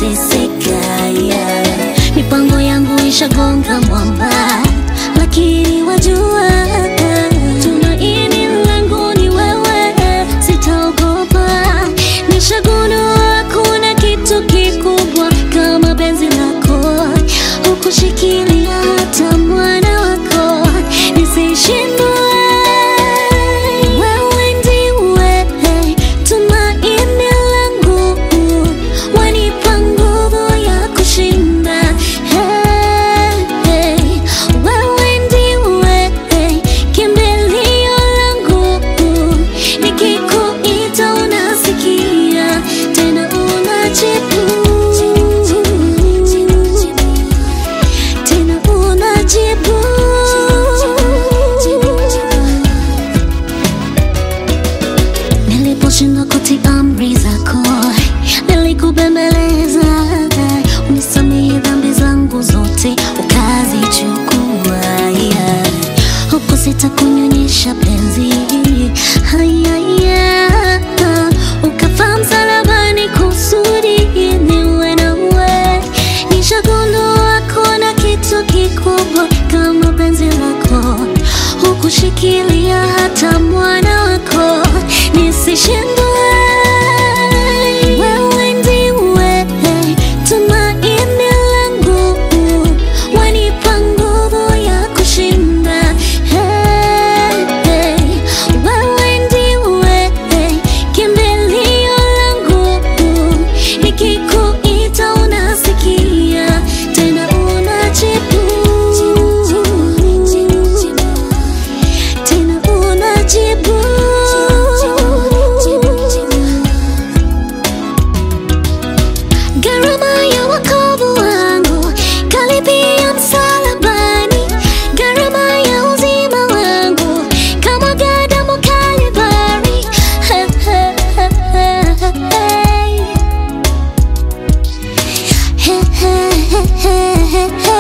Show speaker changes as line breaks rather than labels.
nateseka yeah. Mipango yangu ishagonga mwamba, lakini wajua tumaini langu ni wewe, sitaogopa. Nishagundua kuna kitu kikubwa kama penzi lako, hukushikilia hata mwana wako nisishindwe. Wewe ndiwe tumaini langu, wanipa nguvu ya kushinda. Hey, hey. Wewe ndiwe kimbilio langu, nikikuita unasikia, tena unajibu, tena unajibu. Niliposhindwa kutii amri zako, nilikubembeleza, unisamehe dhambi zangu zote, ukazichukua. yeah. Huku sitakunyonyesha penzi haya, yeah. Ukafaa msalabani kusudi niwe nawe. Nishagundua kuna kitu kikubwa kama penzi lako, hukushikilia hata mwana wako nisishindwe. Wewe ndiwe tumaini langu, wanipa nguvu ya kushinda. Hey, hey. Wewe ndiwe kimbilio langu, nikikuita unasikia, tena unajibu, tena unajibu. Gharama ya wokovu wangu kalipia msalabani, gharama ya uzima wangu kama damu Kalvari. Hey, hey, hey, hey. Hey, hey, hey, hey, hey.